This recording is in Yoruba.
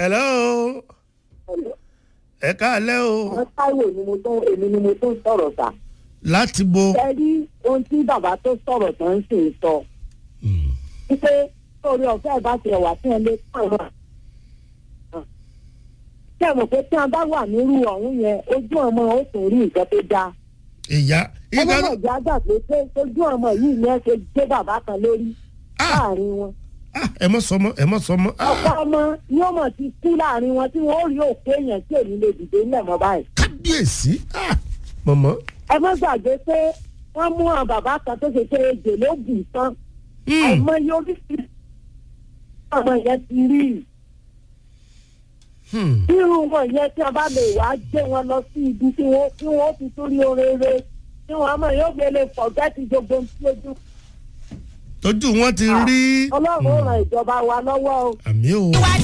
hello ẹ káàlẹ́ o àwọn táíwò ni mo tó èmi ni mo tó sọ̀rọ̀ sà. láti bo. ẹ rí ohun tí bàbá tó sọ̀rọ̀ tó ń sì sọ. wípé sórí ọ̀fẹ́ bá ti ẹ̀wà tí ẹ lé pọ̀ náà. ṣé ẹ mọ̀ pé tí a bá wà nírú ọ̀hún yẹn ojú ọmọ ó tún rí nǹkan tó dáa. ìyá ọmọ ìgbà náà jẹ́ àgbà pé pé ojú ọmọ yìí ni ẹ ṣe gbé bàbá kan lórí láàrin wọn. Ah, ẹ mọ sọmọ ẹ mọ sọmọ. Ah, ọ̀pọ̀ ọmọ yóò mọ̀ ti kú láàrin wọn tí wọ́n ó rí òkú èèyàn tí èmi lè dìde ńlẹ̀ mọ́ báyìí. kábíyèsí Ah, mọ̀mọ́. ẹ má gbàgbé pé wọ́n mú àwọn bàbá kan tó ṣe pé ejò ló bù tán Hmm. àìmọye oríṣiríṣi ọmọ yẹn ti rí i. Hmm. irú wọn yẹn tí a bá lè wá gbé wọn lọ sí ibi tí wọn tí wọn fi torí orere tí wọn mọ yóò gbé lè fọgẹ́tì gbogbo ohun tí ojú. tójú wọn ti rí. ọlọ́run ó ran ìjọba wa lọ́wọ́ o. àmì o. ìwà